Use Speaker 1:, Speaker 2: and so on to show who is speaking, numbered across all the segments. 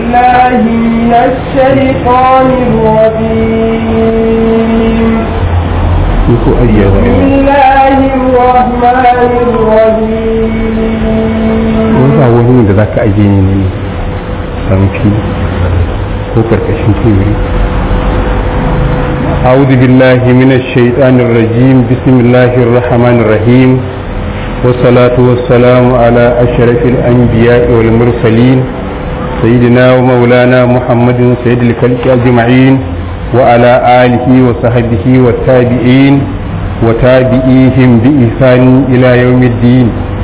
Speaker 1: بالله من الشيطان الرجيم
Speaker 2: ko ayya
Speaker 1: بسم الله الرحمن الرحيم
Speaker 2: ba wani da za ka ajiye ne ne sanfi ko karkashin teburi أعوذ بالله من الشيطان الرجيم بسم الله الرحمن الرحيم والصلاة والسلام على أشرف الأنبياء والمرسلين سيدنا ومولانا محمد سيد الخلق أجمعين وعلى آله وصحبه والتابعين وتابعيهم بإحسان إلى يوم الدين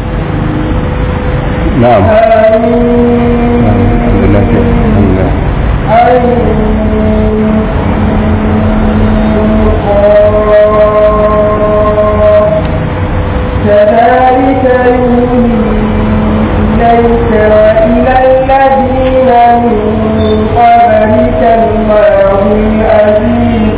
Speaker 2: نعم
Speaker 1: آمين
Speaker 2: الحمد لله الحمد لله
Speaker 1: كذلك يوحي إليك وإلى الذين من قبلك الله العزيز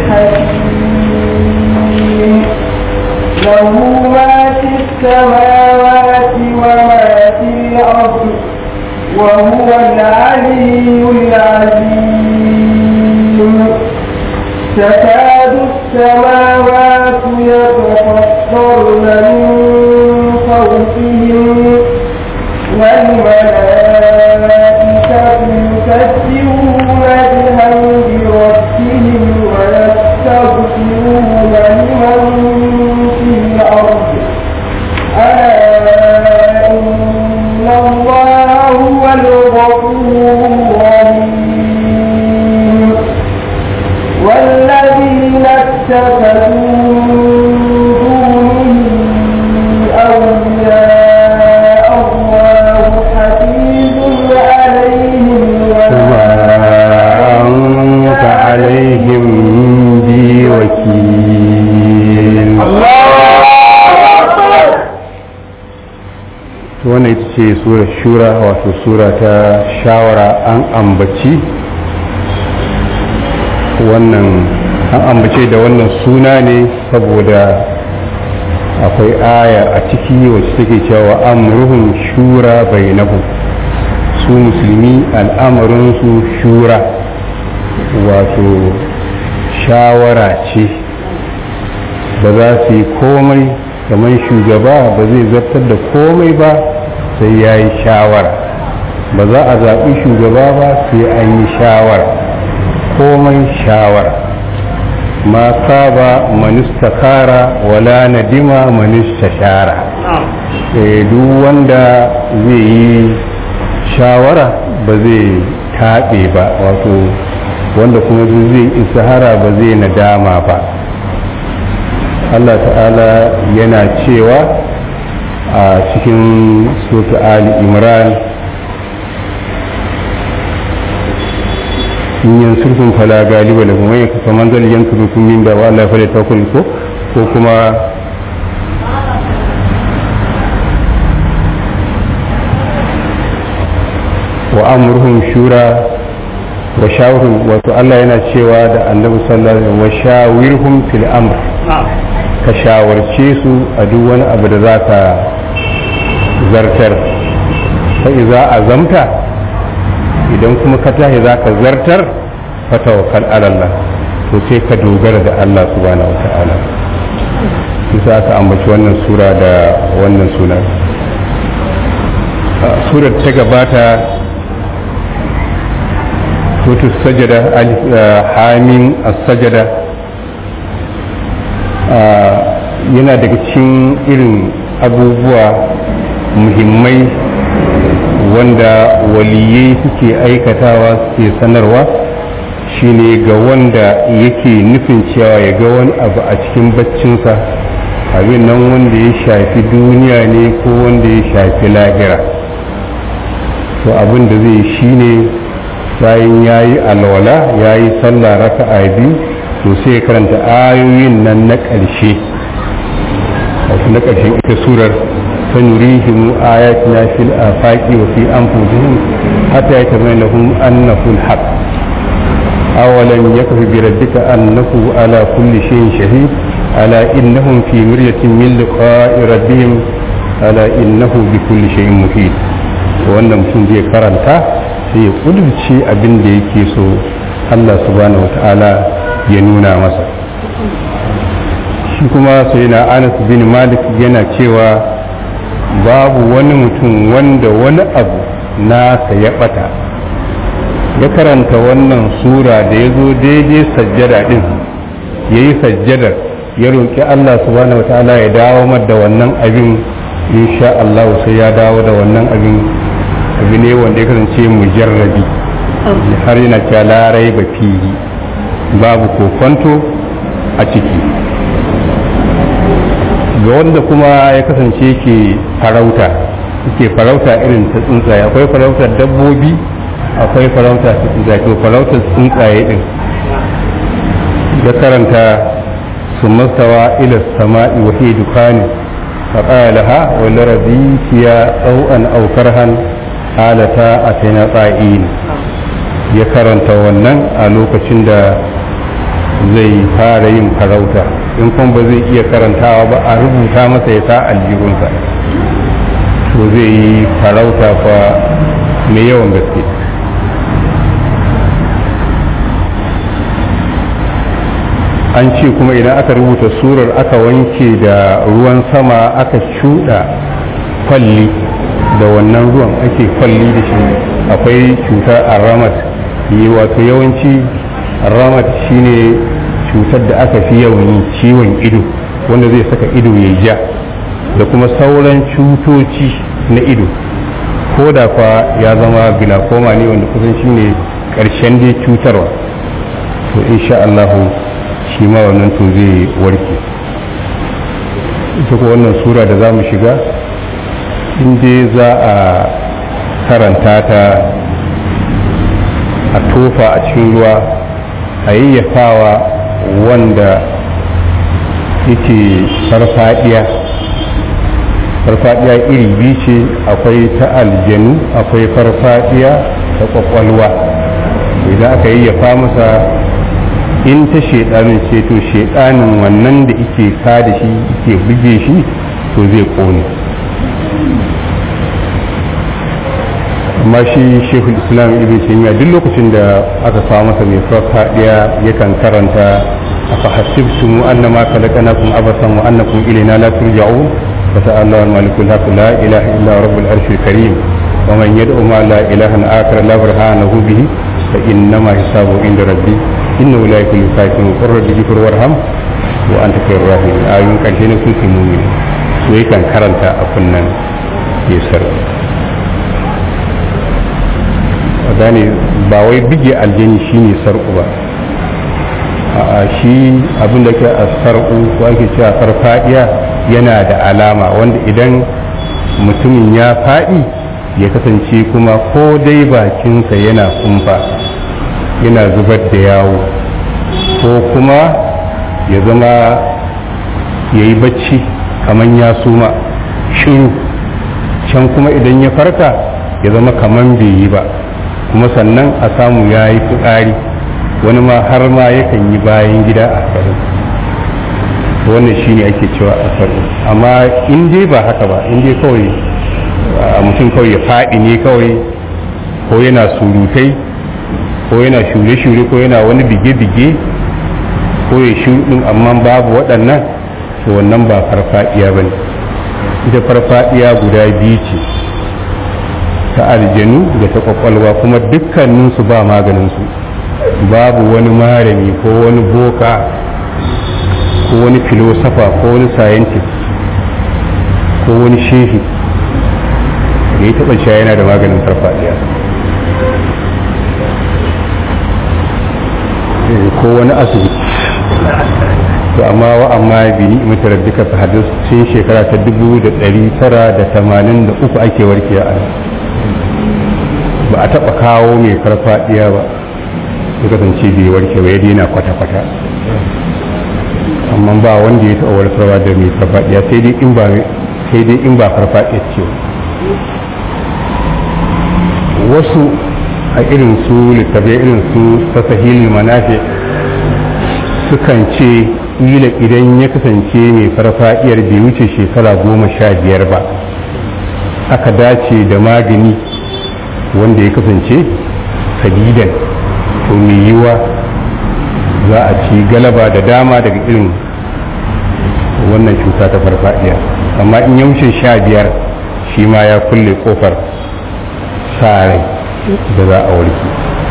Speaker 1: الحكيم له ما في السماوات وما في الأرض وهو العلي العظيم تكاد السماوات يتفطرن من فوقهم والملائكة يكبرون بحمد ربهم ويستغفرون لمن في الأرض ألا إن الله هو الغفور الرحيم والذين اتخذوا من دونه أولياء الله حفيظ عليهم
Speaker 2: وما أنت عليهم بوكيل wannan ita ce surar shura wato sura ta shawara an ambaci wannan an ambace da wannan suna ne saboda akwai aya a ciki wacce take cewa amruhum shura bainahum su musulmi al'amarinsu shura wato shawara ce ba za su yi komai kamar shugaba ba zai zartar da komai ba sai ya yi shawara ba za a zaɓi shugaba ba sai an yi shawara komai shawara ma saba manista kara wala nadima manista shara duk wanda zai yi shawara ba zai taɓe ba wato wanda kuma zai isahara ba zai nadama ba Allah ta'ala yana cewa a cikin sota Ali Imran in yansurkun fala galiba da kuma yanka kaman zai yansurkun min da wa Allah fala tawakkul ko ko kuma wa amruhum shura wa shawruhum wato Allah yana cewa da Annabi sallallahu alaihi wasallam wa shawirhum fil amr ka shawarce su a duk wani abu da zaka zartar fa iza azamta idan kuma ka tashi zaka zartar fa tawakkal ala Allah to sai ka dogara da Allah subhanahu wataala bisa aka ambaci wannan sura da wannan suna surar ta gabata sotu sajada hamin as-sajada yana daga cikin irin abubuwa muhimmai wanda waliyai suke aikatawa suke sanarwa shine ga wanda yake nufin cewa ya ga wani abu a cikin baccinsa abin nan wanda ya shafi duniya ne ko wanda ya shafi lahira to abin da zai shine bayan ya yi alwala ya yi sallah raka'a biyu to sai karanta ayoyin nan na ƙarshe wato na ƙarshen ita surar ta nurihim ayatina fil afaqi wa fi anfusihim hatta yatabayyana lahum annahu al-haq awalam yakfi bi rabbika annahu ala kulli shay'in shahid ala innahum fi miryatin min liqa'i rabbihim ala innahu bi kulli shay'in muhit wannan mutum zai karanta sai ya kudurce abin da yake so Allah subhanahu wata'ala ya nuna masa shi kuma sai na anas bin malik yana cewa babu wani mutum wanda wani abu nasa ya bata ya karanta wannan sura da ya zo daidai sajjada din ya yi sajjadar ya roƙi Allah subhanahu wata'ala ya dawo da wannan abin insha Allah sai ya dawo da wannan abin abu ne wanda ya kasance mujarrabi har yana cewa larai ba fili babu kokonto a ciki ga wanda kuma ya kasance ke farauta ke farauta irin ta tsuntsaye akwai farautar dabbobi akwai farauta ta tsuntsaye to farautar tsuntsaye din ya karanta su mastawa ila sama'i wa hiya dukani فقال لها ولرضيت يا أوءا أو كرها قالتا أتينا طائعين ya karanta wannan a lokacin da zai fara yin farauta in kuma ba zai iya karantawa ba a rubuta masa ya sa aljihunsa to zai yi farauta fa mai yawan gaske an ce kuma idan aka rubuta surar aka wanke da ruwan sama aka shuɗa kwalli da wannan ruwan ake kwalli da shi akwai cutar aramat yi wato yawanci aramat shine cutar da aka fi yawan yi ciwon ido wanda zai saka ido ya ja da kuma sauran cutoci na ido ko da kwa ya zama glaucoma ne wanda kusan shine karshen dai cutarwa to insha Allahu shi ma wannan to zai warke ita ko wannan sura da za mu shiga inda za a karanta ta a tofa a cikin ruwa a yayyafawa wanda yake farfadiya farfadiya iri biyu ce akwai ta aljanu akwai farfadiya ta kwakwalwa idan aka yayyafa masa in ta shaidanin ce to shaidanin wannan da ike ka da shi ike buge shi to zai kone amma shi shekul islam ibn taymiya duk lokacin da aka kawo masa mai farfadiya yakan karanta afa hasibtum annama khalaqnakum abasan wa annakum ilayna la turja'un wa ta'ala al-malikul haq la ilaha illa rabbul arshil karim wa man yad'u ma la ilaha akhar la burhanahu bihi fa innama hisabu inda rabbi innahu la yakulu kafirun qur rabbi ghfir warham wa anta khairur rahimin ayun karshe ne sun mu'min so yakan karanta a kunnan yasar gane ba wai bige aljani shine sarku ba a shi abin da ke a sarku ko ake cewa farfadiya yana da alama wanda idan mutumin ya faɗi ya kasance kuma ko dai bakinsa yana kumfa yana zubar da yawo ko kuma ya zama ya yi bacci kamar ya suma shiru can kuma idan ya farka ya zama kamar bai yi ba kuma sannan a samu ya yi fitsari wani ma har ma yakan yi bayan gida a sarin wannan shine ake cewa a sarin amma in dai ba haka ba in dai kawai a mutum kawai ya faɗi ne kawai ko yana surutai ko yana shure-shure ko yana wani bige-bige ko ya shuɗin amma babu waɗannan to wannan ba farfaɗiya ba ne ita farfaɗiya guda biyu ce ta aljanu da ta kwakwalwa kuma dukkaninsu ba maganinsu babu wani malami ko wani boka ko wani filosofa ko wani scientist ko wani shehi da ya taɓa sha yana da maganin farfadiya ko wani asibiti to amma wa amma bi ni'imatu rabbika fa hadis tun shekara ta 1983 ake warkiya a ba a taba kawo mai farfadiya ba ya kasance bai warke ba ya daina kwata-kwata amma ba wanda ya taɓa warkarwa da mai farfadiya sai dai in ba sai dai in ba farfadiya ce wasu a irin su littafi irin su tasahilul manafi sukan ce ila idan ya kasance mai farfadiyar bai wuce shekara goma sha biyar ba aka dace da magani wanda ya kasance sadidan to mai yiwa za a ci galaba da dama daga irin wannan cuta ta farfadiya amma in yaushe sha biyar shi ma ya kulle kofar sa rai da za a warke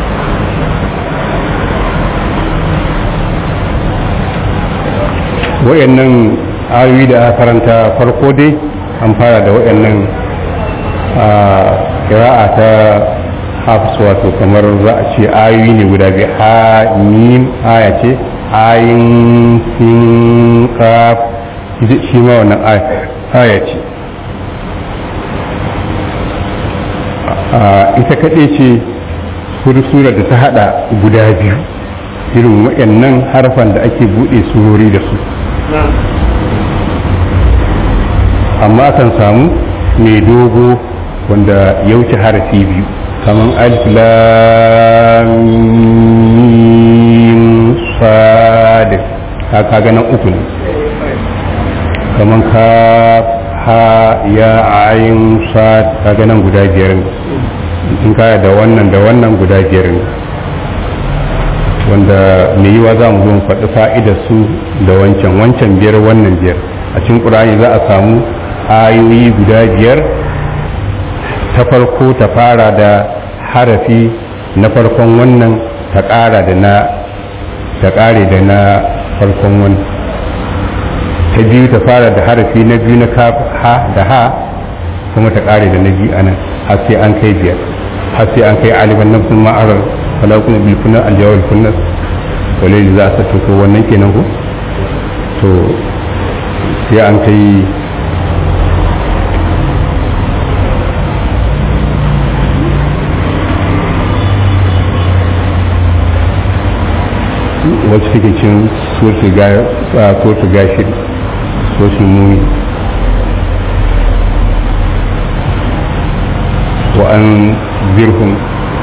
Speaker 2: wayannan ayoyi da aka karanta farko dai an fara da wayannan kira'a ta hafs wato kamar za a ce ayoyi ne guda biyu ha mim aya ce ayin sin kaf shi ma wannan aya ce ita kaɗai ce sura da ta hada guda biyu irin waɗannan harfan da ake buɗe surori da su amma kan samu mai dogo wanda ya wuce harafi biyu kamar alif lam mim sad ka ga nan uku ne kamar ka ha ya ayin sad ka ga nan guda biyar ne in kaya da wannan da wannan guda biyar ne wanda mai yiwa za mu zo mu faɗi fa'idar su da wancan wancan biyar wannan biyar a cikin ƙur'ani za a samu ayoyi guda biyar ta farko ta fara da harafi na farkon wannan ta ƙara da na ta ƙare da na farkon wannan ta biyu ta fara da harafi na biyu na ha da ha kuma ta ƙare da na biyu a nan har sai an kai biyar har sai an kai aliban nafsun ma'arar wala kuma bil kunna al jawal kunna wala za ta to wannan kenan ko to sai an kai wacce take cin sosu gashi sosu muni wa an zirhun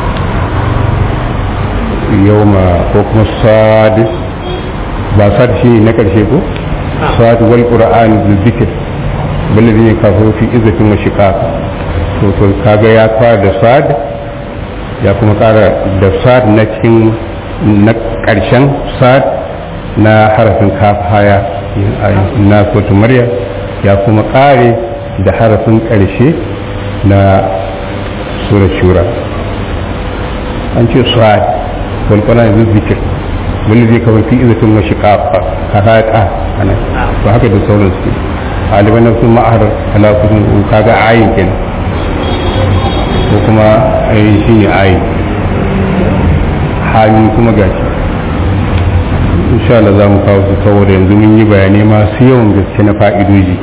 Speaker 2: yawma ko kuma sadis ba sad shi na karshe ko sad wal qur'an bil zikr ballazi ne kafin fi izzatin wa shiqaq to to kaga ya fara da sad ya kuma kara da sad na cikin na karshen sad na harafin kaf haya na kotu maryam ya kuma kare da harafin karshe na sura shura an ce sad والقرآن ذو الذكر والذي كون في إذة وشقاق كهذا أنا وهكذا سولن سكي غالبا نفس ما أهر على كون وكاغا عين كن وكما أي شيء عين حامي كما gashi insha Allah za mu kawo su saboda yanzu mun yi bayanai masu yawan gaske na fa'idoji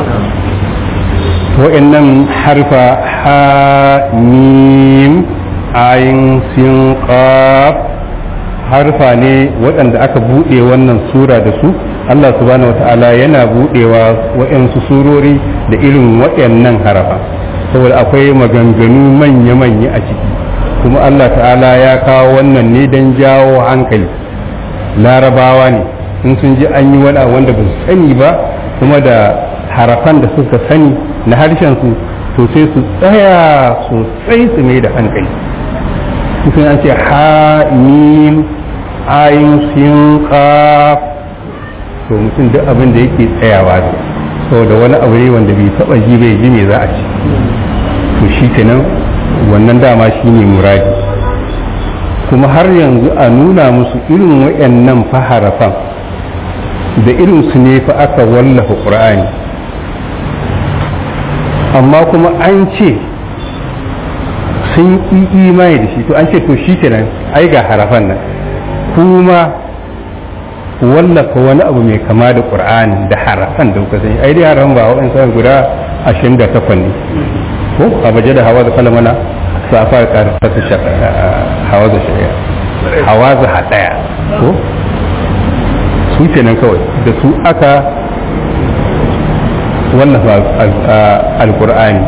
Speaker 2: wa'annan harfa ha mim ayin sin qaf harfa ne waɗanda aka buɗe wannan sura da su Allah subhanahu wata'ala yana buɗewa waɗansu surori da irin waɗannan harafa saboda akwai maganganu manya-manya a ciki kuma Allah ta'ala ya kawo wannan ne don jawo hankali larabawa ne in sun ji an yi wani wanda ba su sani ba kuma da harafan da suka sani na harshen su to sai su tsaya sosai su mai da hankali sun an ce ha mim ayin sin qaf to mutum duk abin da yake tsayawa da saboda wani abu ne wanda bai taba ji bai ji me za a ci to shi kenan wannan dama shine muradi kuma har yanzu a nuna musu irin wayannan faharafan da irin su ne fa aka wallafa qur'ani amma kuma an ce sun yi imani da shi to an ce to shi kenan ai ga harafan nan kuma wallafa wani abu mai kama da qur'ani da harafan da kuka sani ai dai harafan ba wa'in sai guda 28 ne ko a baje da hawa da kalamana safar karfa ta hawa da shari'a hawa za hadaya ko su kenan kawai da su aka wallafa alqur'ani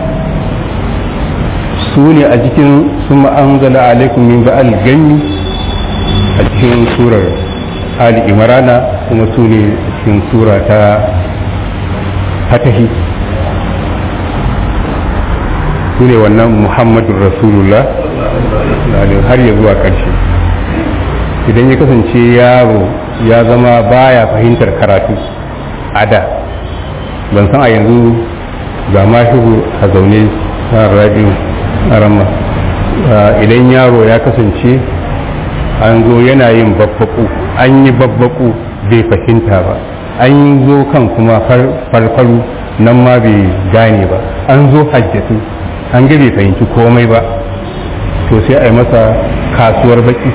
Speaker 2: su ne a cikin sun anzala alaikum min ba'al gani a cikin surar ali imrana kuma su ne a cikin sura ta fatahi su ne wannan muhammadun rasulullah har ya zuwa ƙarshe idan ya kasance yaro ya zama baya fahimtar karatu a da ban san a yanzu ga mashigu a zaune a rajin arama idan yaro ya kasance an zo yana yin babbaku an yi babbaku bai fahimta ba an zo kan kuma farfaru nan ma bai gane ba an zo hajjatu an ga bai fahimci komai ba to sai a yi masa kasuwar baki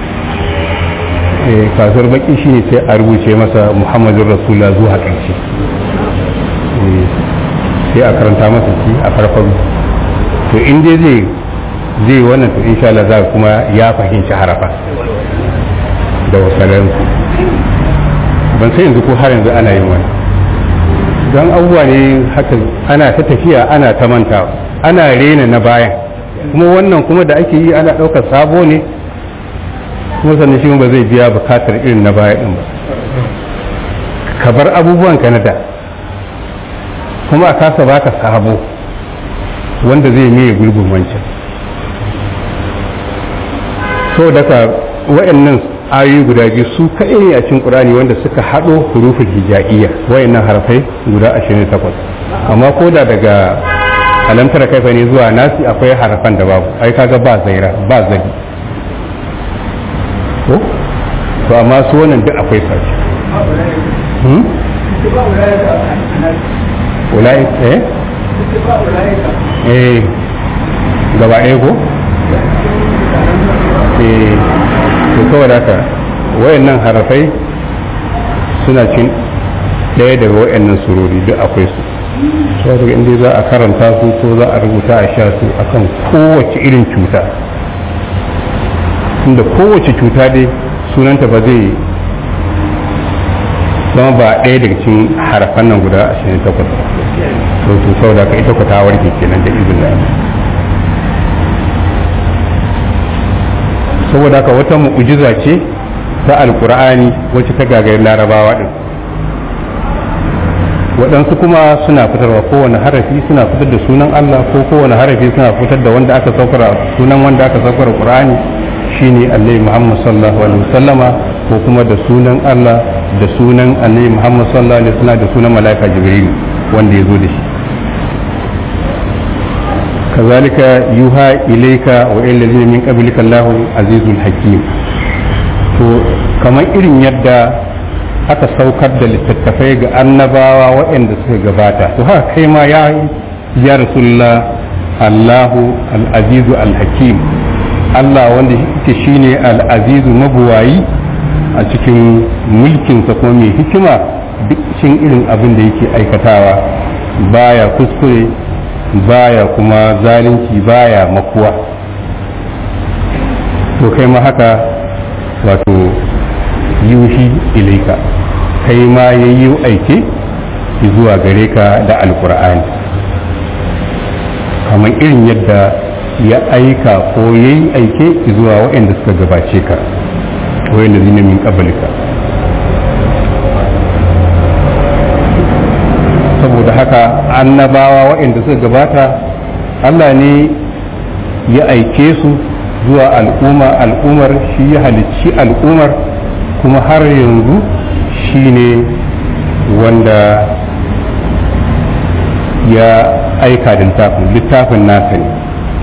Speaker 2: kasuwar baki shine sai a rubuce masa muhammadun rasulullah zuwa ƙarshe sai a karanta masa shi a farfaru to in dai zai zai wannan to insha Allah za kuma ya fahimci harafa da wasalansu ban sai yanzu ko har yanzu ana yin wani don abubuwa ne haka ana ta tafiya ana ta mantawa ana rena na bayan kuma wannan kuma da ake yi ana ɗaukar sabo ne kuma sannan shi ba zai biya bukatar irin na baya ɗin ba ka bar abubuwan ka na da kuma a kasa baka sabo wanda zai miye gurbin wancan so daga wa'annan ayoyi guda biyu su kaɗai ne a cikin ƙurani wanda suka haɗo hurufin hija'iyya wa'annan harfai guda 28 amma ko da daga alamtar kaifa ne zuwa nasi akwai harfan da babu ai kaga ba zaira ba zabi ko to amma su wannan duk akwai sashi hmm ulai eh eh gaba ɗaya ko eh to kawai haka wayannan harafai suna cin ɗaya daga wayannan surori duk akwai su sau daga inda za a karanta su ko za a rubuta a sha su akan kowace irin cuta inda kowace cuta dai sunanta ba zai zama ba ɗaya daga cikin harafan nan guda 28 to to sau da ka ita ku ta warke kenan da izinin saboda haka wata mu'ujiza ce ta alkur'ani wacce ta gagari larabawa din waɗansu kuma suna fitarwa kowane harafi suna fitar da sunan Allah ko kowane harafi suna fitar da wanda aka saukara sunan wanda aka saukara Qur'ani shine Annabi Muhammad sallallahu alaihi wasallama ko kuma da sunan Allah da sunan Annabi Muhammad sallallahu alaihi wasallam da sunan malaika Jibril wanda ya zo da shi kazalika yuha ilayka wa ila allazina min qablika Allahu azizul hakim to kamar irin yadda aka saukar da littattafai ga annabawa waɗanda suka gabata to haka kai ma ya ya rasulullah Allahu al-azizu al-hakim Allah wanda yake shine al-azizu mabuwayi a cikin mulkinsa kuma mai hikima duk cikin irin abin da yake aikatawa baya kuskure baya kuma zalunci baya makuwa to kai ma haka wato yuhi ilaika kai ma ya yi aike zuwa gare ka da alkur'ani kamar irin yadda ya aika ko ya yi aike zuwa waɗanda suka gabace ka waɗanda zina min ƙabalika saboda haka annabawa waɗanda suka gabata allah ne ya aike su zuwa al'umma al'ummar shi ya halicci al'ummar kuma har yanzu shi ne wanda ya aika da littafin littafin nasa ne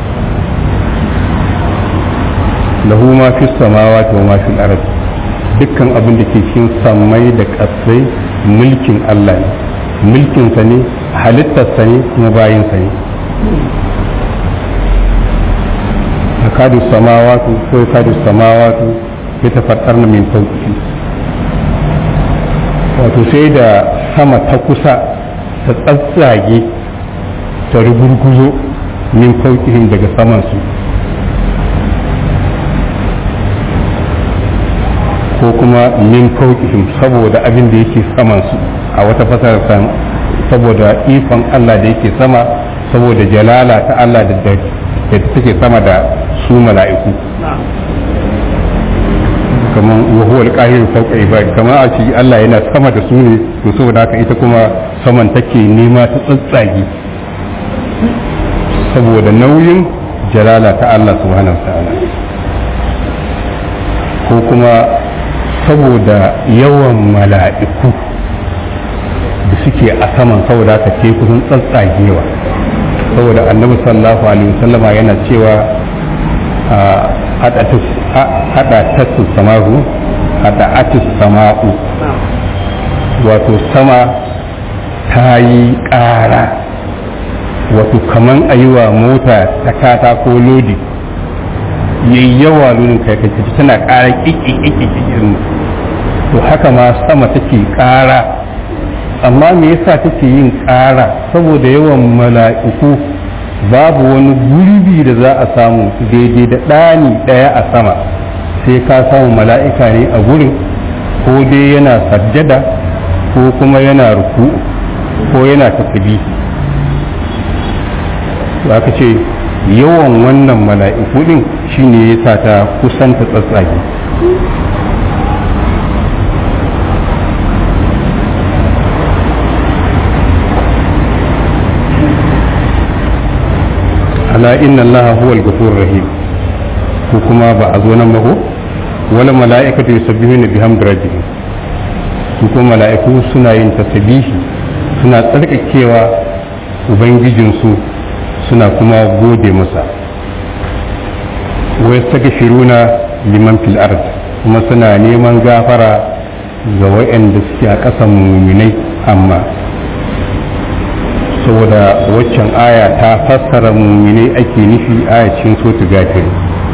Speaker 2: lahu ma fi samawati wa ma fi al dukkan abin da ke cikin sammai da ƙasai mulkin Allah ne mulkinsa ne halittarsa ne kuma bayinsa ne yakadu samawatu ko yakadu samawatu ya tafattar na min fauki wato sai da sama ta kusa ta tsatsage ta rugurguzo min faukihin daga samansu ko kuma min faukihin saboda abin da yake samansu a wata fasar saboda ikon Allah da yake sama saboda jalala ta Allah da da take sama da su mala'iku kamar wahuwa alƙahir fauka ibadi kamar a ce Allah yana sama da su ne to saboda haka ita kuma saman take nema ta tsatsage saboda nauyin jalala ta Allah subhanahu wa ta'ala ko kuma saboda yawan mala'iku da suke a saman saboda haka ke kusan tsatsagewa saboda annabi sallallahu alaihi wasallama yana cewa hada tasu samahu hada atis sama'u wato sama ta yi ƙara wato kaman a yi wa mota ta katako lodi yayi yawa lodin kai kai tana ƙara ƙiƙiƙiƙiƙiƙin to haka ma sama take ƙara amma me yasa take yin ƙara saboda yawan mala'iku babu wani gurbi da za a samu daidai da ɗani ɗaya a sama sai ka samu mala'ika ne a gurin ko dai yana sajjada ko kuma yana ruku ko yana tasbihi to aka ce yawan wannan mala'iku din shine yasa ta kusanta tsatsage ala inna allaha huwa al-ghafur rahim ko kuma ba a zo nan ba ko wala mala'ikatu yusabbihuna bihamdi rabbihim su kuma mala'iku suna yin tasbihi suna tsarkakewa ubangijinsu suna kuma gode masa wa yastaghfiruna liman fil ard kuma suna neman gafara ga waɗanda suke a ƙasan muminai amma saboda waccan aya ta fassara muminai ake nufi ayacin sotu gafiri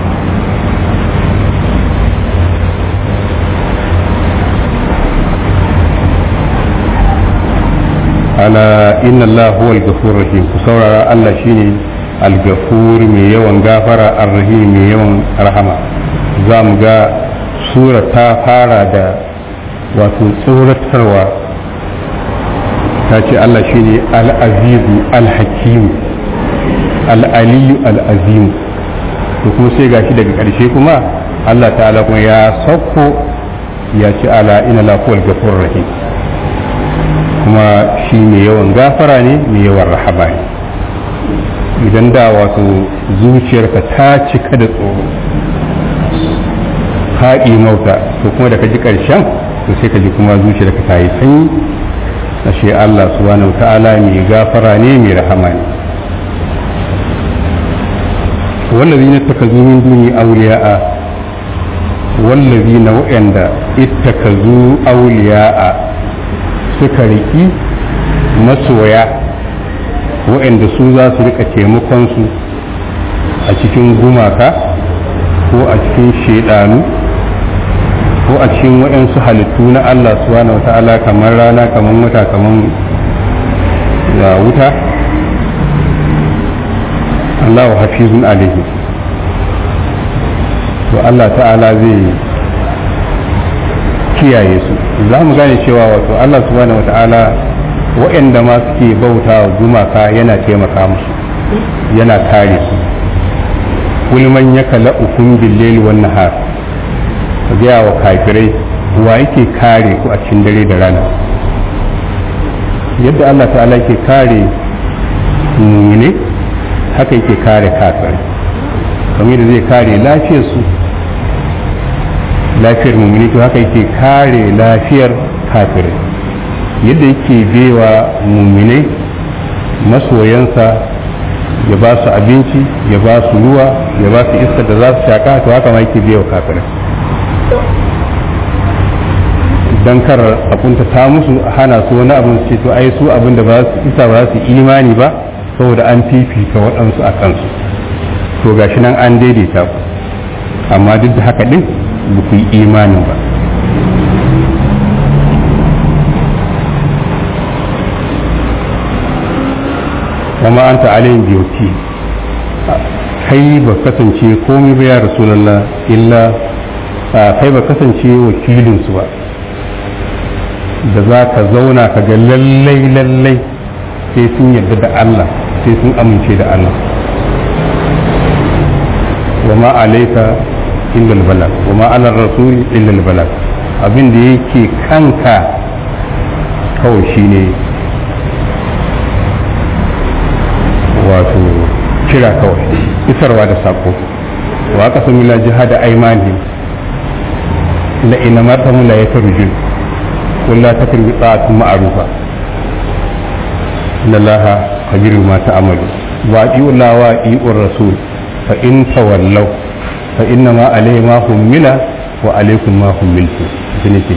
Speaker 2: ala inna Allah huwa al-ghafur rahim ku saurara Allah shine al-ghafur mai yawan gafara ar-rahim mai yawan rahama za mu ga sura ta fara da wato tsoratarwa ta ce Allah shine al-azizu al-hakim al-aliyu al-azim to kuma sai gashi daga ƙarshe kuma Allah ta'ala kuma ya sauko ya ce ala inna la huwa al-ghafur rahim kuma shi mai yawan gafara ne mai yawan rahaba ne idan da wato zuciyarka ta cika da tsoro haɗi mauta to kuma da ka ji ƙarshen to sai ka ji kuma zuciyarka ta yi sanyi ashe Allah subhanahu ta'ala mai gafara ne mai rahama ne wallazi na taka min duni auliya'a wallazi na wa'anda ittakazu auliya'a suka riki masoya waɗanda su za su rika taimakonsu a cikin gumaka ko a cikin shaidanu ko a cikin waɗansu halittu na Allah subhanahu wata'ala kamar rana kamar wata kamar da wuta Allah wa hafizun alaihi to Allah ta'ala zai kiyaye su za mu gane cewa wato Allah subhanahu wata'ala waɗanda ma suke bauta wa gumaka yana taimaka musu yana kare su kul man yakala ukum bil wan nahar ka ga wa kafirai wa yake kare ku a cikin dare da rana yadda Allah ta'ala yake kare mu'mine haka yake kare kafirai kamar da zai kare lafiyar su lafiyar mummuni to haka yake kare lafiyar kafirai yadda yake bewa mummunai masoyansa ya ba su abinci ya ba su ruwa ya ba su iskar da za su shaka to haka ma yake bewa kafirai don kar a kunta ta musu a hana su wani abin ce to ai su abin da ba su isa ba su imani ba saboda an fifita waɗansu a kansu to gashi nan an daidaita ku amma duk da haka din ba ku yi imanin ba wama an ta'alayin biyoti kai ba kasance komai ba ya rasulallah illa kai ba kasance wakilinsu ba da za ka zauna ka ga lallai lallai sai sun yarda da Allah sai sun amince da Allah wama alaika illa albalag wa ma ala rasul illa albalag abin da yake kanka kawai shine wato kira kawai isarwa da sako wa aka sami la jihada aimani la ina martamu la ya tarjun walla ta kan bi ta'atun ma'rufa inna allaha khabiru ma ta'malu wa ati'u Allah wa ati'u rasul fa in tawallaw fa inna ma alayhi ma hummila wa alaykum ma hummiltum shine ke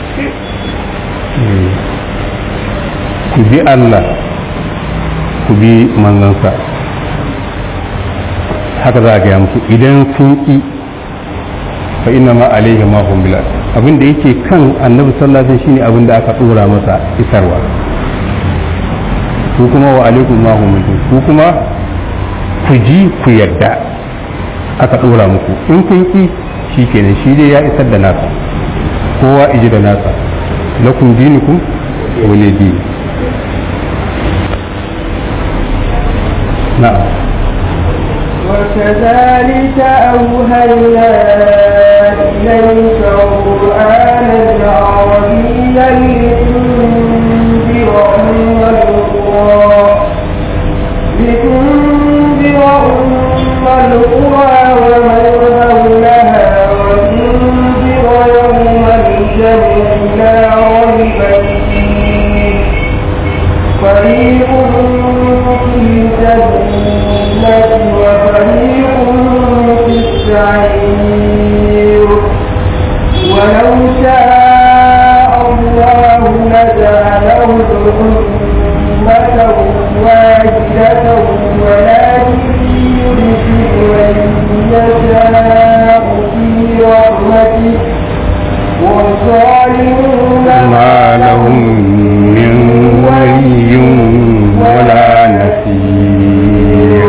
Speaker 2: ku bi Allah ku bi manzansa haka za a gaya musu idan sun ƙi fa inna ma alaihi ma hum bilal abin da yake kan annabi sallallahu alaihi wasallam shine abin da aka dora masa isarwa ku kuma wa alaikum ma hum bilal ku kuma ku ji ku yadda aka dora muku in kun ƙi shikenan shi dai ya isar da nasa kowa iji da nasa lakum dinukum wale dini na'am
Speaker 1: وكذلك أوهينا إليك قرآنا عربيا لتنذر أم القرى لتنذر أم القرى ومن حولها وتنذر يوم الجمع لا ريب فيه فريق في الجنة وفريق في السعير ولو شاء الله لجعلهم أمة واحدة ولكن يدخل من يشاء في رحمته والظالمون
Speaker 2: ما لهم من ولي ولا نصير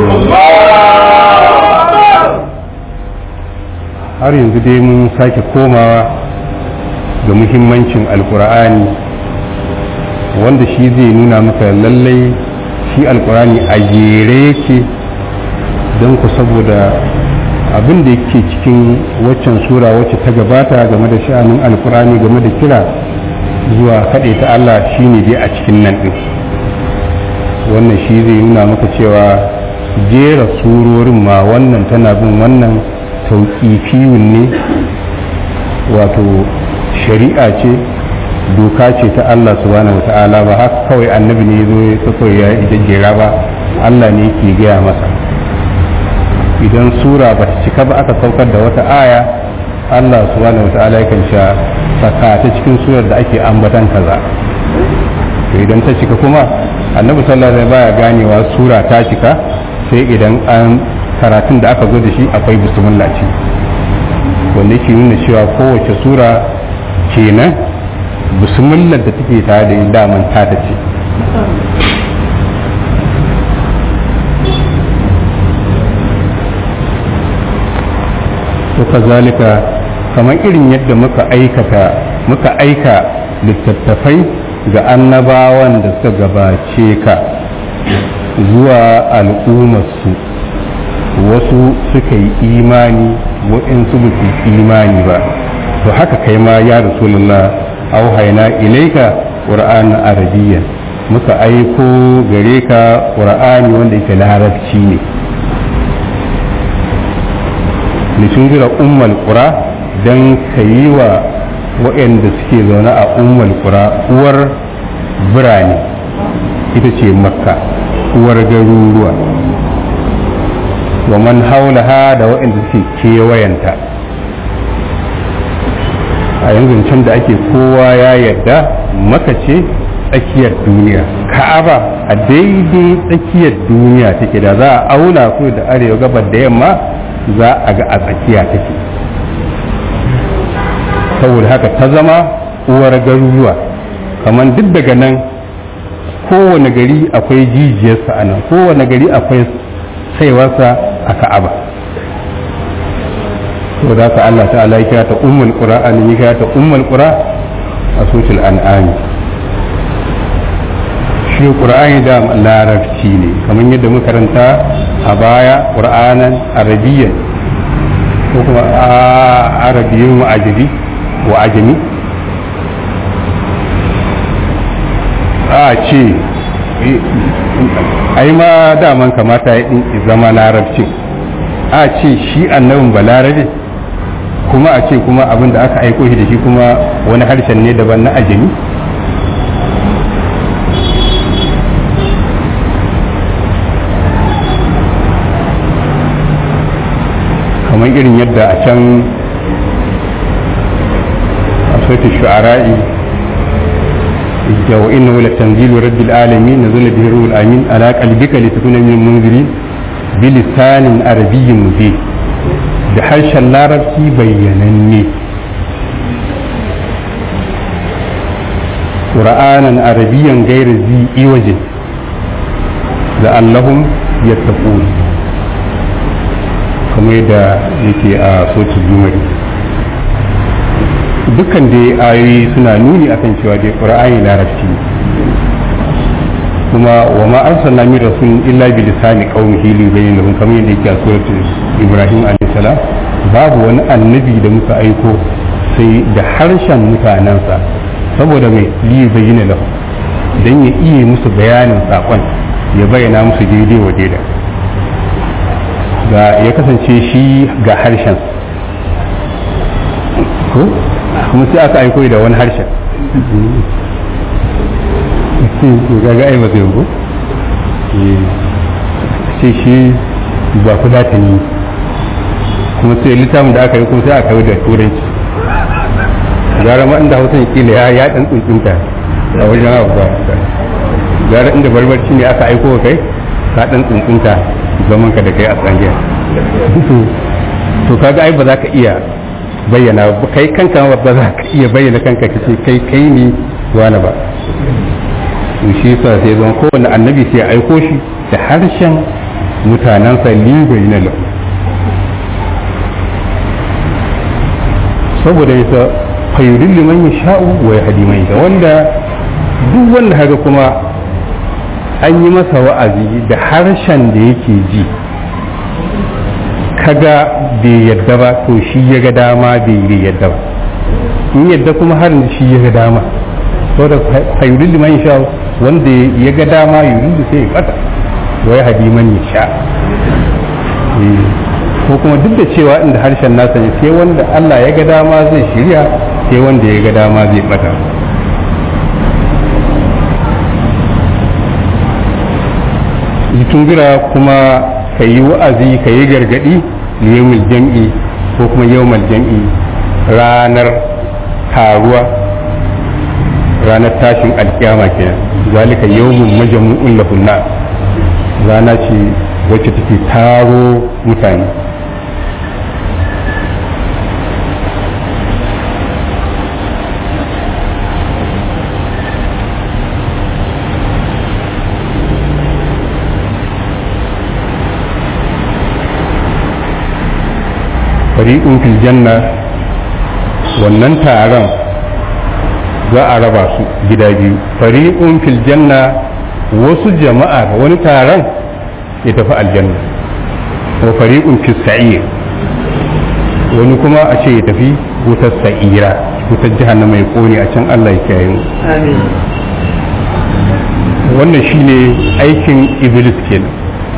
Speaker 2: har yanzu dai mun sake komawa ga muhimmancin alkur'ani wanda shi zai nuna maka lallai shi alkur'ani a jere yake don ku saboda abin da yake cikin waccan sura wacce ta gabata game da sha'anin alkur'ani game da kira zuwa kaɗe ta Allah shine dai a cikin nan ɗin wannan shi zai nuna maka cewa jera surorin ma wannan tana bin wannan tauƙifiyun ne wato shari'a ce doka ce ta Allah subhanahu wata'ala ba haka kawai annabi ne zo ya tsako ya jejjera ba Allah ne ke gaya masa idan sura ba ta cika ba aka saukar da wata aya Allah subhanahu wata'ala yakan sha saka ta cikin surar da ake ambatan kaza to idan ta cika kuma annabi sallallahu alaihi baya ganewa sura ta cika sai idan an karatun da aka zo da shi akwai bismillah ce wanda yake nuna cewa kowace sura kenan bismillah da take tare da yin daman ta ta ce to kazalika kamar irin yadda muka aikata muka aika littattafai ga annabawan da suka gabace ka zuwa al'ummarsu wasu suka yi imani waɗansu ba su imani ba to haka kai ma ya rasulullah auhaina ilaika qur'an arabiyyan muka aiko gare ka qur'ani wanda yake larabci ne litunzira ummal qura dan kayi wa waɗanda suke zaune a ummal qura uwar birane ita ce makka uwar garuruwa wa man haulaha da waɗanda suke kewayenta a yanzu can da ake kowa ya yarda maka ce tsakiyar duniya ka'aba a daidai tsakiyar duniya take da za a auna ko da arewa gabar da yamma za a ga a tsakiya take saboda haka ta zama uwar garuruwa kamar duk daga nan kowane gari akwai jijiyarsa a nan kowane gari akwai saiwarsa a ka'aba to da ka Allah ta'ala ya kira ta ummul qura an ya kira ta ummul qura a sutul an'ami shi qur'ani da larabci ne kamar yadda muka karanta a baya qur'anan arabiyyan ko kuma arabiyyin wa ajabi wa ajami a ce ai ma daman kamata ya ɗin zama larabci a ce shi annabin ba larabe kuma a ce kuma abin da aka aiko shi da shi kuma wani harshen ne daban na ajami kamar irin yadda a can a sautin shu'ara'i wa innahu latanzilu rabbil alamin nazala bihi ruhul amin ala qalbika litakuna min munzirin bilisanin arabiyyin mubin da harshen larabci bayyananne ƙura'anan arabiyyan gaira zi iwajin da allahun ya kamar yadda yake a soci jumari dukkan dai ayoyi suna nuni akan cewa dai ƙura'ani larabci kuma wa ma arsalna min rasul illa bi lisani qaumihi li bayyana lahum kamar yadda yake a suratul ibrahim alayhi salam babu wani annabi da muka aiko sai da harshen mutanensa saboda mai li bayyana lahum dan ya iya musu bayanin sakon ya bayyana musu daidai wa daida ga ya kasance shi ga harshen ko kuma sai aka aiko da wani harshen gaga ai ba zai ko sai shi ba ku ta ni kuma sai littafin da aka yi kuma sai aka yi da turanci gara ma inda hausa kila ya ya dan tsuntsunta a wajen abu ba gara inda barbarci ne aka aiko kai ka dan tsuntsunta zaman ka da kai a tsangiya to kaga ai ba za ka iya bayyana kai kanka ba za ka iya bayyana kanka kace kai kai ne wani ba to shi yasa sai zan kowane annabi sai ya aiko shi da harshen mutanensa libai na lau saboda yasa fayudin liman ya sha'u wa ya hadi mai da wanda duk wanda haka kuma an yi masa wa'azi da harshen da yake ji kaga bai yadda ba to shi ya ga dama bai yadda ba in yadda kuma harin shi ya ga dama saboda fayudin liman ya sha'u wanda ya ga dama yuridu sai ya bata wai hadi man ya sha ko kuma duk da cewa inda harshen nasa ne sai wanda Allah ya ga dama zai shirya sai wanda ya ga dama zai bata tungira kuma ka yi wa'azi ka yi gargadi liyomil jam'i ko kuma yawmal jam'i ranar taruwa ranar tashin alkiyama kenan zalika yawmun majmu'un lahun nas rana ce wacce take taro mutane fari'un fil janna wannan taron za a raba su gida biyu fari'un fil janna wasu jama'a wani taron ya tafi aljanna wa fari'un fil sa'ir wani kuma a ce ya tafi wutar sa'ira wutar jahannama mai kone a can Allah ya kiyaye mu wannan shine aikin iblis kenan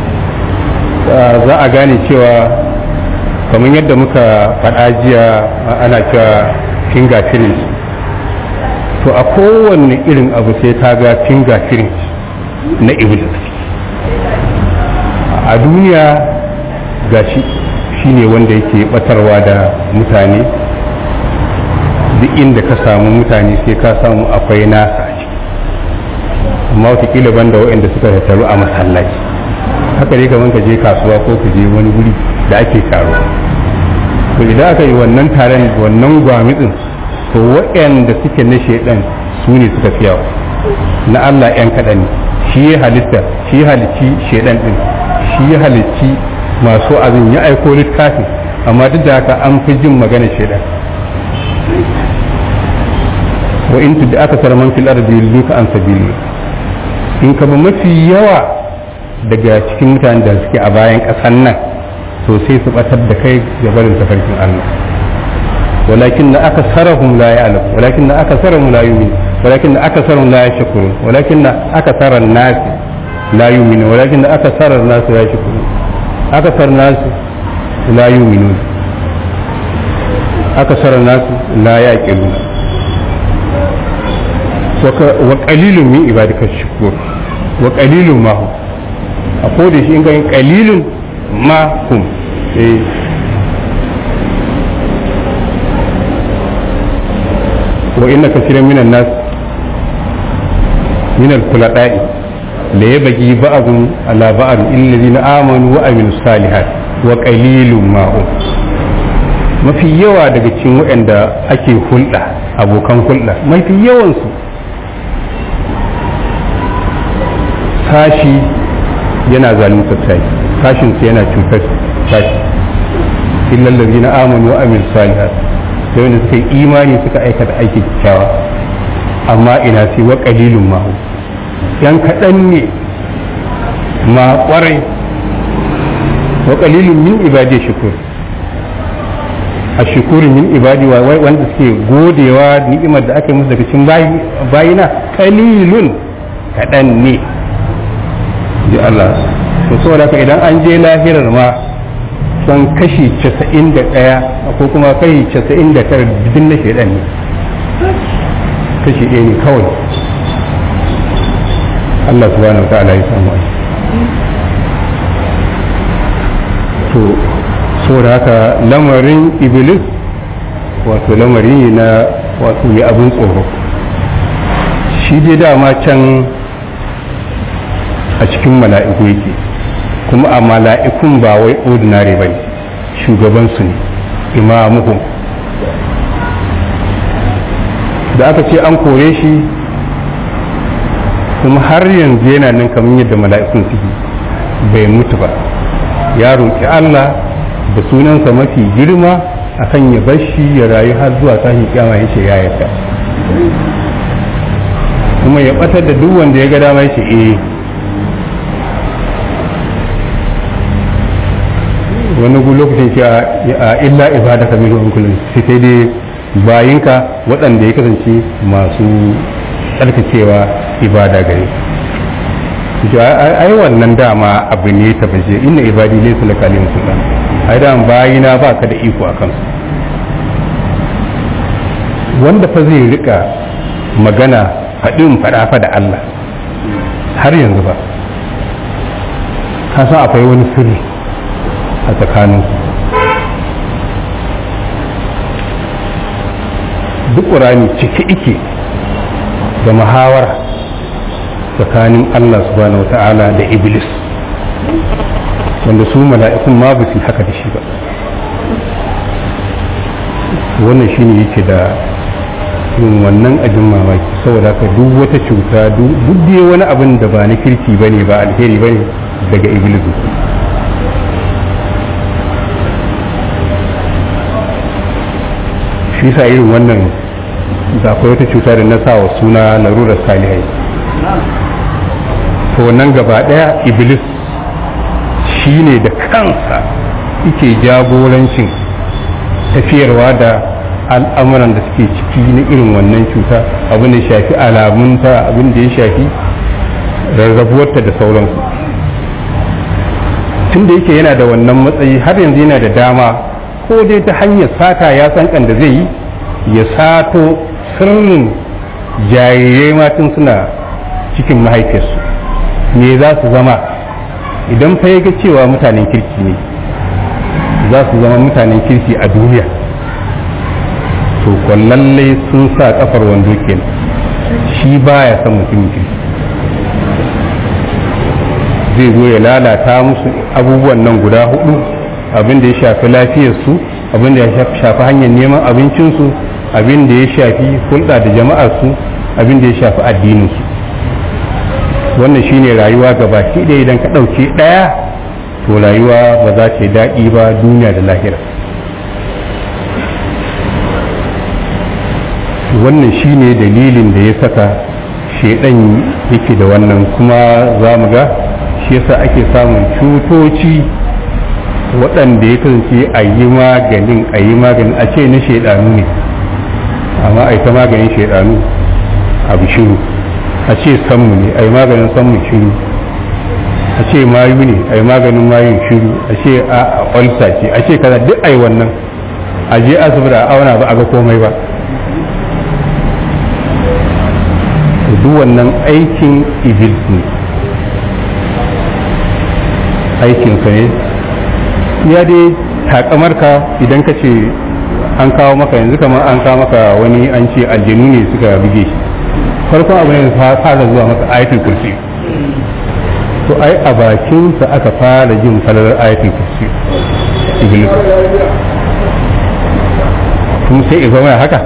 Speaker 2: za a gane cewa kamar yadda muka faɗa jiya ana cewa fingerprint to a kowanne irin abu sai ta ga fingerprint na iblis a duniya gashi shi ne wanda yake batarwa da mutane duk inda ka samu mutane sai ka samu akwai nasa a ciki amma watakila banda waɗanda suka tattaru a masallaci haka ne kamar ka je kasuwa ko ka je wani wuri da ake taro to idan aka yi wannan taron wannan gwamitsin to waɗanda suke na shaidan su ne suka fi yawa na Allah ‘yan kaɗan ne shi ya halitta shi ya halicci shaidan ɗin shi ya halicci masu azin ya aiko littafi amma duk da haka an fi jin magana shaidan wa in tudda aka sarman fil ardi yulluka an sabili in ka ba mafi yawa daga cikin mutanen da suke a bayan ƙasan nan to sai su batar da kai ga barin tafarkin Allah walakin na aka sarahum la ya'lam walakin na aka sarahum la yu'min walakin akasarun la yashkurun walakin akasaran nas la yu'minun walakin akasaran nas la yashkurun akasar nas la yu'minun akasaran nas la yaqilun wa qalilun min ibadika shukur wa qalilun ma hum a koda shi in ga qalilun ma hum eh وإن كثيرا من الناس من الخلطاء لا يبغي بعضهم على بعض إلا الذين آمنوا وعملوا الصالحات وقليل ما هم mafi yawa daga cikin waɗanda ake hulɗa abokan hulɗa mafi yawansu sashi yana zaluntar sashi sashinsu yana cutar sashi illallazi na amanu wa amil salihat sai wanda suka yi imani suka aikata aiki kyakkyawa amma ina sai wa qalilun ma yan kaɗan ne ma ƙwarai wa qalilun min ibadi shukur a shukurin min ibadi wa wanda suke godewa ni'imar da aka yi musu daga cikin bayina qalilun kaɗan ne ji Allah to saboda haka idan an je lahirar ma son kashi casa'in da ɗaya ko kuma kashi casa'in da tara duk na shaidan ne kashi ɗaya ne kawai Allah subhanahu wa ta'ala ya samu ai to saboda haka lamarin iblis wato lamari ne na wato ya abin tsoro shi dai dama can a cikin mala'iku yake kuma a mala'ikun ba wai ordinary ba ne shugabansu ne imamuhum da aka ce an kore shi kuma har yanzu yana nan kamar yadda mala'ikun suke bai mutu ba ya roƙi Allah da sunansa mafi girma akan ya bar shi ya rayu har zuwa tashin kyama ya ce ya yarda kuma ya batar da duk wanda ya ga dama ya ce eh wani gu lokacin ce a illa ibadaka minhum kullun sai sai dai bayinka waɗanda ya kasance masu tsarkakewa ibada gare ai wannan dama abu ne ta bace inna ibadi laysa laka alayhim sultan ai da bayina ba ka da iko a kansu wanda fa zai rika magana faɗin faɗa fa da Allah har yanzu ba ka san akwai wani sirri a tsakanin duk ƙurani cike ike da muhawara tsakanin Allah subhanahu wata'ala da iblis wanda su mala'ikun ma ba su haka da shi ba wannan shine yake da yin wannan abin mamaki saboda haka duk wata cuta duk dai wani abin da ba na kirki bane ba alheri bane daga iblis shi sa irin wannan da akwai wata cuta da na sa wa suna larurar salihai to wannan gaba daya iblis shi ne da kansa yake jagorancin tafiyarwa da al'amuran da suke ciki na irin wannan cuta abin da ya shafi alamunta abin da ya shafi rarrabuwarta da sauransu tun da yake yana da wannan matsayi har yanzu yana da dama ko dai ta hanyar sata ya san kan da zai yi ya sato sirrin jarirai matan suna cikin mahaifiyarsu me za su zama idan fa ya ga cewa mutanen kirki ne za su zama mutanen kirki a duniya to lallai sun sa kafar wando kenan shi baya son mutumin kirki zai zo ya lalata musu abubuwan nan guda hudu abin da ya shafi lafiyarsu abin da ya shafi hanyar neman abincinsu abin da ya shafi hulɗa da jama'arsu abin da ya shafi addininsu wannan shine rayuwa gabaki ɗaya idan ka ɗauke ɗaya to rayuwa ba za ta yi daɗi ba duniya da lahira wannan shine dalilin da ya saka shaidan yake da wannan kuma za mu ga shi yasa ake samun cutoci waɗanda ya kasance a yi maganin a yi maganin a ce na shaidanu ne amma a ta maganin shaidanu abu shiru a ce sammu ne a yi maganin sammun shiru a ce mayu ne a yi maganin mayun shiru a ce a olsa ce a ce kaza duk a yi wannan a je asibiti a auna ba a ga komai ba duk wannan aikin iblis ne aikinsa ne ya dai takamarka idan ka ce an kawo maka yanzu kamar an kawo maka wani an ce aljanu ne suka buge shi farkon abu ne fara zuwa maka ayatul kursi to ai a bakinsa aka fara jin falalar ayatul kursi iblis kuma sai ya zama haka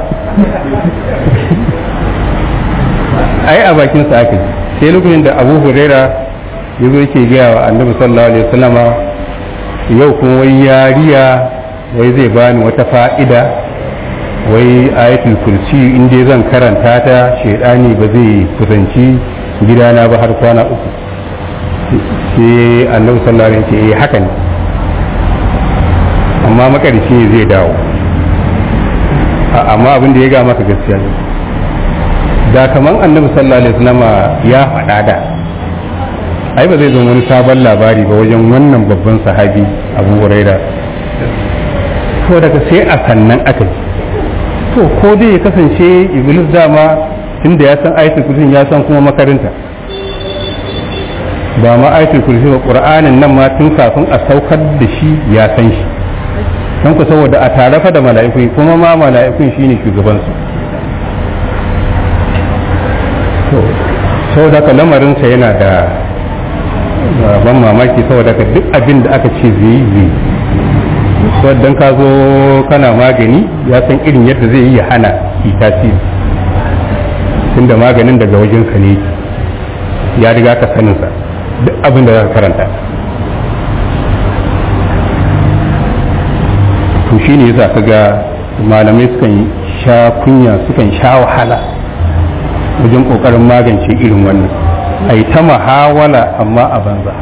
Speaker 2: ai a bakinsa aka ji sai lokacin da abu huraira ya zo yake gaya wa annabi sallallahu alaihi wasallama yau kuma wai yariya wai zai bani wata fa'ida wai ayatul kursi in dai zan karanta ta shaidani ba zai kusanci gidana ba har kwana uku sai annabi sallallahu alaihi wasallam ya haka ne amma makarici ne zai dawo amma abin da ya ga maka gaskiya ne da kaman annabi sallallahu alaihi wasallam ya faɗa da ai ba zai zo wani sabon labari ba wajen wannan babban sahabi abu huraira to daga sai a sannan aka ji to ko dai ya kasance iblis dama tunda ya san ayatul kursi ya san kuma makarinta ba ma ayatul kursi ba qur'anin nan ma tun kafin a saukar da shi ya san shi don ku saboda a tarafa da mala'iku kuma ma mala'ikun shine shugaban su to saboda ka lamarinsa yana da ban mamaki saboda ka duk abin da aka ce zai yi zai don ka zo kana magani ya san irin yadda zai yi ya hana yi tasiri tunda maganin daga wajensa ne ya riga ka saninsa duk abin da za ka karanta to shi ne yasa ka ga malamai sukan sha kunya sukan sha wahala wajen kokarin magance irin wannan a yi ta mahawala amma a banza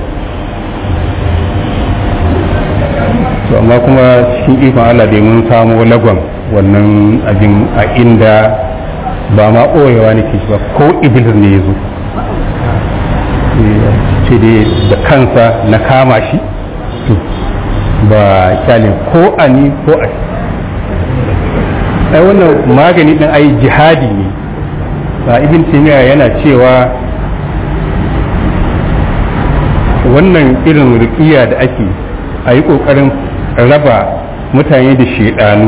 Speaker 2: to amma kuma cikin ikon Allah dai mun samu lagon wannan abin a inda ba ma ɓoyewa ne ke ba ko iblis ne ya zo ce dai da kansa na kama shi to ba kyale ko a ni ko a ai wannan magani din ai jihadi ne ba ibn taymiya yana cewa wannan irin rukiya da ake a yi ƙoƙarin raba mutane da shaidanu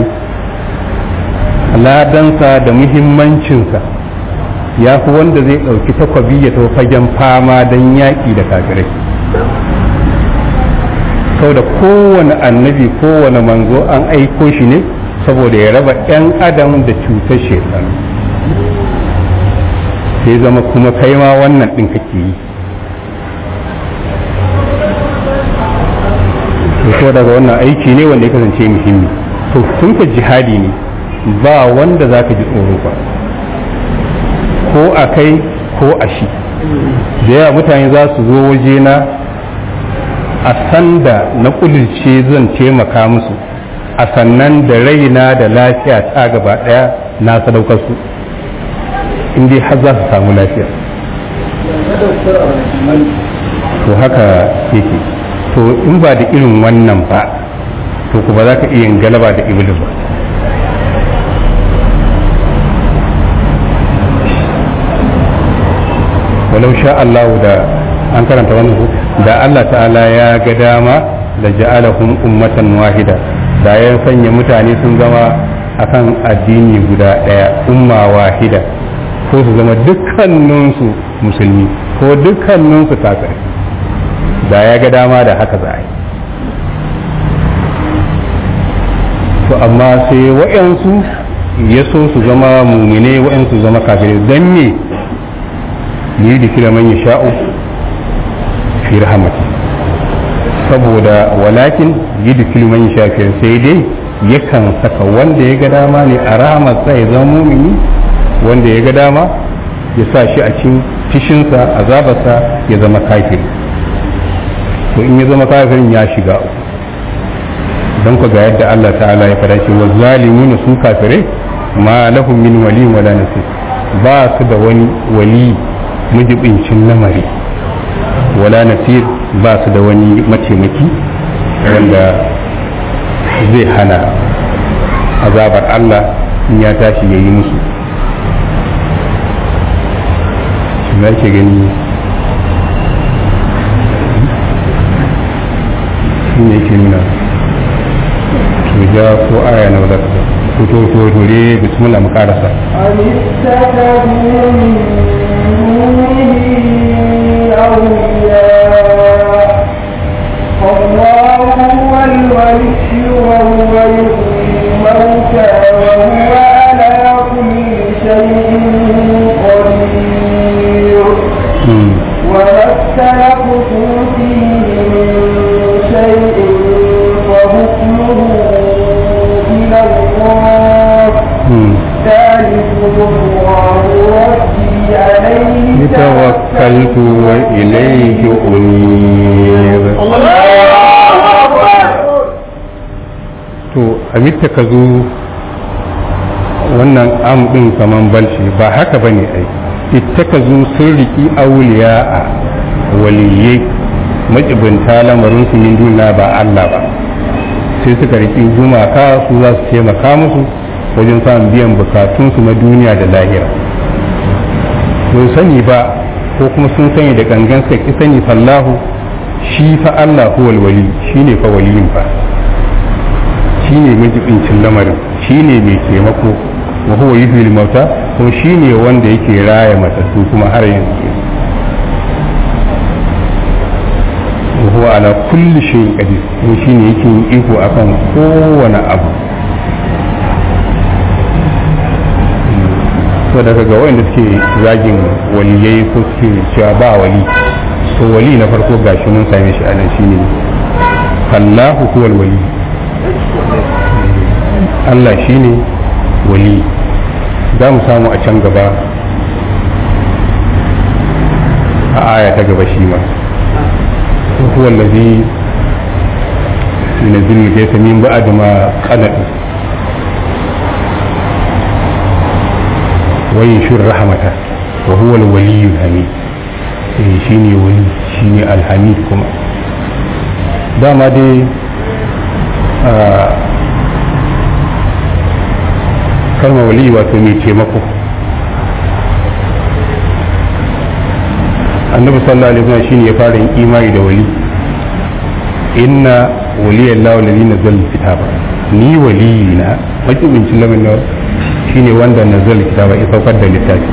Speaker 2: ladansa da muhimmancinsa ya fi wanda zai ɗauki takwabi ya tafi fagen fama don yaƙi da kafirai sau da kowane annabi kowane manzo an aiko shi ne saboda ya raba 'yan adam da cutar shaidanu sai zama kuma kai ma wannan ɗin kake yi to daga wannan aiki ne wanda ya kasance muhimmi to tun ka jihadi ne ba wanda za ka ji tsoro ba ko a kai ko a shi da yawa mutane za su zo wajena a sanda na kudirce zan taimaka musu a sannan da raina da lafiya ta gaba daya na sadaukar su in dai har za su samu lafiya to haka yake to in ba da irin wannan ba to ku ba za ka iya galaba da iblis ba walau sha Allah da an karanta wannan ku da Allah ta'ala ya ga dama da ja'alahum ummatan wahida da ya sanya mutane sun zama akan addini guda daya umma wahida ko su zama dukkaninsu musulmi ko dukkaninsu kafirai da ya ga dama da haka za a yi to amma sai wa'yansu ya so su zama mumine wa'yansu zama kafirai don me yi da kira man ya sha'u fi rahamati saboda walakin yi da kira man ya sha'u sai dai yakan saka wanda ya ga dama ne a rahamarsa ya zama mumini wanda ya ga dama ya sa shi a cikin fishinsa azabarsa ya zama kafiri to in ya zama kafirin ya shiga uku don ku ga yadda Allah ta'ala ya fara wa zalimuna su kafirai ma lahum min wali wala nasir ba su da wani wali majibincin lamari wala nasir ba su da wani mataimaki wanda zai hana azabar Allah in ya tashi ya yi musu shi za ke gani shi ne ke nuna tuja ko aya na wadda ko to to dore bismillah mu karasa
Speaker 1: أم اتخذوا من دونه أولياء الله هو الولي وهو يحيي الموتى وهو على كل شيء قدير
Speaker 2: Hmm.
Speaker 1: وما اختلفتم فيه من شيء فحكمه إلى الله
Speaker 2: Hmm.
Speaker 1: ذلكم الله ربي عليه
Speaker 2: توكلت وإليه أنيب to a ka zo wannan am ɗin kaman balshi ba haka ba ne ai ita zo sun riki auliya a waliyai majibinta lamarin su yin duna ba Allah ba sai suka riki gumaka su za su taimaka musu wajen samun biyan bukatunsu na duniya da lahira sun sani ba ko kuma sun sani da gangan suka ki sani fallahu shi fa Allah huwal wali shine fa waliyin fa shine majibincin lamarin shine mai taimako wa huwa yuhyil mauta kuma shine wanda yake raya matattu kuma har yanzu wa huwa ala kulli shay'in qadir kuma shine yake yin iko akan kowane abu to daga ga wanda suke zagin waliyai ko suke cewa ba wali to wali na farko gashi mun same shi anan shine Allahu huwal wali Allah shine wali za mu samu a can gaba a aya ta gaba shi ma huwa allazi yunzilu al-ghaytha min ba'di ma qanat وينشر رحمته وهو الولي الحميد eh shine wali shine alhamid kuma dama dai kalma wali wato mai taimako annabi sallallahu alaihi wasallam shine ya fara yin imani da wali inna waliyallahu alladhi nazzala alkitaba ni waliyina majibincin lamarin shine wanda nazal kitaba ya saukar da littafi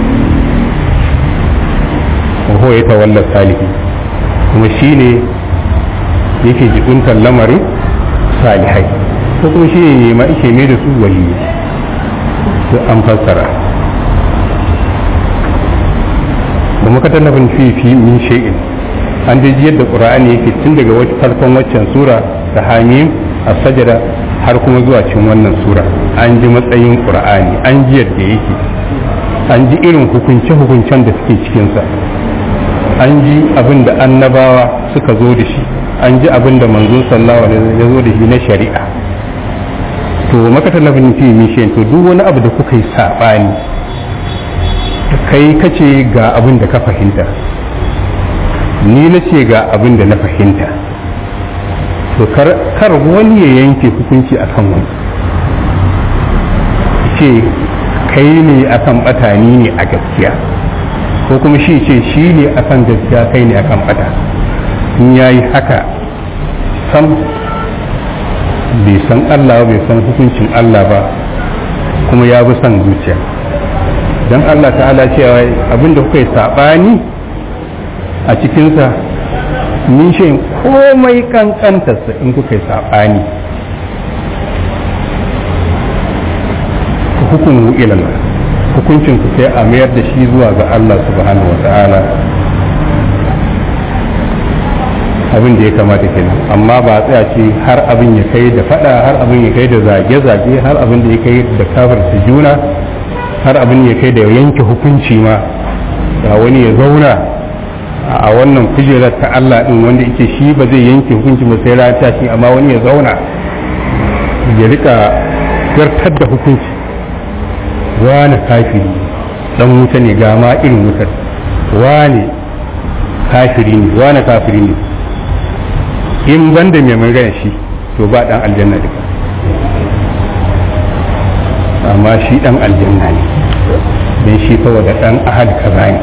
Speaker 2: wa huwa ya tawalla salihi kuma shine yake jibuntar lamarin salihai ko kuma shi ne ma ike mai da su waliyi to an fassara ba muka tallafin fi fi min shay'in an dai yadda qur'ani yake tun daga wacce farkon waccan sura ta hamim as-sajda har kuma zuwa cikin wannan sura an ji matsayin qur'ani an ji yadda yake an ji irin hukunce-hukuncen da suke cikinsa an ji abin da annabawa suka zo da shi an ji abin da manzo sallallahu alaihi wasallam ya zo da shi na shari'a to maka talabin fi mishin to duk wani abu da kuka yi sabani kai kace ga abin da ka fahimta ni na ce ga abin da na fahimta to kar wani ya yanke hukunci akan wani ce kai ne akan bata ni ne a gaskiya ko kuma shi ce shi ne akan gaskiya kai ne akan bata in ya yi haka sam bai san Allah bai san hukuncin Allah ba kuma ya bi son zuciya don Allah ta'ala cewa abinda kuka yi saɓani a cikinsa min shi komai kankantarsa in kuka yi saɓani hukumu ilallah hukuncin ku sai a mayar da shi zuwa ga Allah subhanahu wa ta'ala abin da ya kamata kenan amma ba a tsaya ce har abin ya kai da fada har abin ya kai da zage-zage har abin da ya kai da kafirta juna har abin ya kai da yanke hukunci ma ga wani ya zauna a wannan kujerar ta Allah din wanda yake shi ba zai yanke hukunci ba sai rata shi amma wani ya zauna ya rika zartar da hukunci wani kafiri dan wuta ne ga ma irin wutar wane kafiri ne wane kafiri ne in banda mai magana shi to ba dan aljanna duka amma shi dan aljanna ne don shi saboda dan ahad kaza ne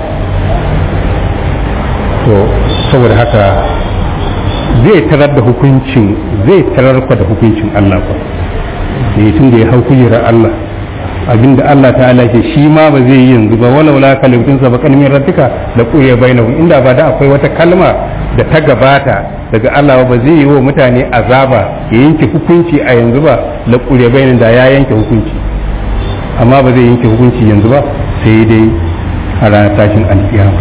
Speaker 2: to saboda haka zai tarar da hukuncin zai tarar da hukuncin Allah kwa ne tun da ya hau kujerar Allah abinda Allah ta'ala ke shi ma ba zai yi yanzu ba walau la kalimatin sa bakan min rabbika da quya bainahu inda ba da akwai wata kalma da ta gabata daga Allah ba zai yi wa mutane azaba ya yanke hukunci a yanzu ba la quya bainahu da ya yanke hukunci amma ba zai yanke hukunci yanzu ba sai dai a ranar tashin alkiyama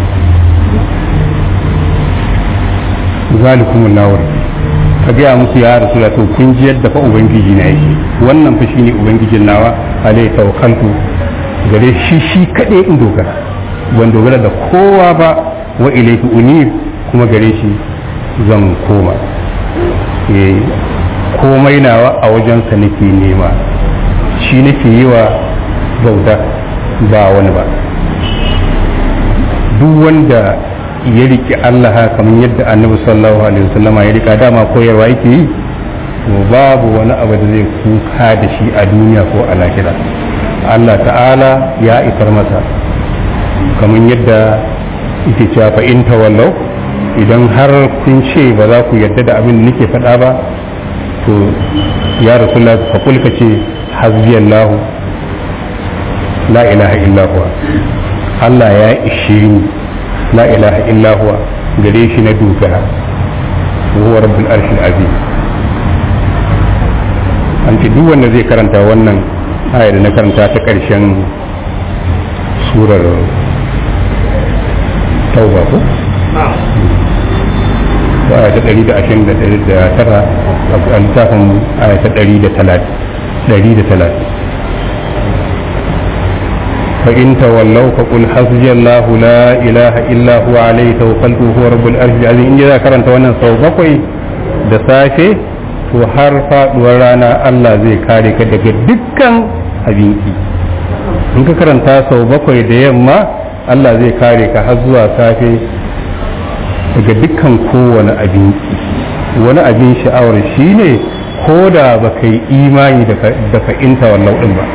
Speaker 2: zalikumul lawar ka gaya musu ya rasu to kun ji yadda fa ubangiji na yake wannan fa shine ubangijin nawa alai tawakkaltu gare shi shi kadai in dogara ban dogara da kowa ba wa ilayhi unir kuma gare shi zan koma eh komai nawa a wajensa nake nema shi nake yi wa bauta ba wani ba duk wanda ya riƙe Allah kamar yadda annabi sallallahu alaihi wasallama ya riƙa dama koyarwa yake yi to babu wani abu da zai kuka da shi a duniya ko a lahira Allah ta'ala ya isar masa kamar yadda yake cewa fa in tawallau idan har kun ce ba za ku yarda da abin da nake faɗa ba to ya rasulullah fa kul ka ce hasbiyallahu la ilaha illa huwa Allah ya ishe ni la ilaha illa huwa gare shi na dogara huwa rabbul arshil azim an ce duk wanda zai karanta wannan aya da na karanta ta ƙarshen surar tauba ko aya ta ɗari da ashirin da tara a littafin aya ta ɗari da talatin فإن تولوا فقل حسبي الله لا إله إلا هو عليه توكلت هو رب العرش العظيم إن إذا كرنت wannan sau bakwai da safe to har faduwar rana Allah zai kare ka daga dukkan abinki in ka karanta sau bakwai da yamma Allah zai kare ka har zuwa safe daga dukkan kowane abinki wani abin sha'awar shine ko da baka yi imani da fa'inta wallau din ba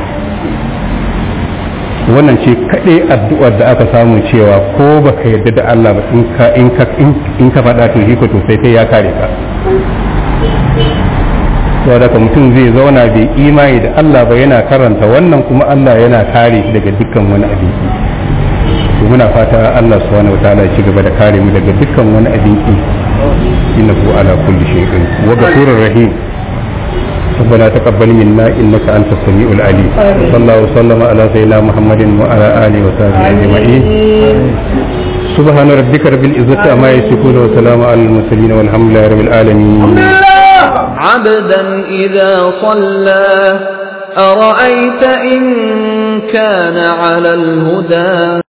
Speaker 2: wannan ce kaɗai addu'ar da aka samu cewa ko baka yarda da Allah ba in ka in ka faɗa to shi ko to sai sai ya kare ka to da mutum zai zauna bai imani da Allah ba yana karanta wannan kuma Allah yana kare shi daga dukkan wani abinci to muna fata Allah subhanahu wataala ya ci gaba da kare mu daga dukkan wani abinci innahu ala kulli shay'in wa ghafurur rahim ربنا تقبل منا انك انت السميع العليم صلى الله وسلم على سيدنا محمد وعلى اله وصحبه اجمعين سبحان ربك رب العزه عما يصفون وسلام على المرسلين والحمد لله رب العالمين
Speaker 3: عبدا اذا صلى ارايت ان كان على الهدى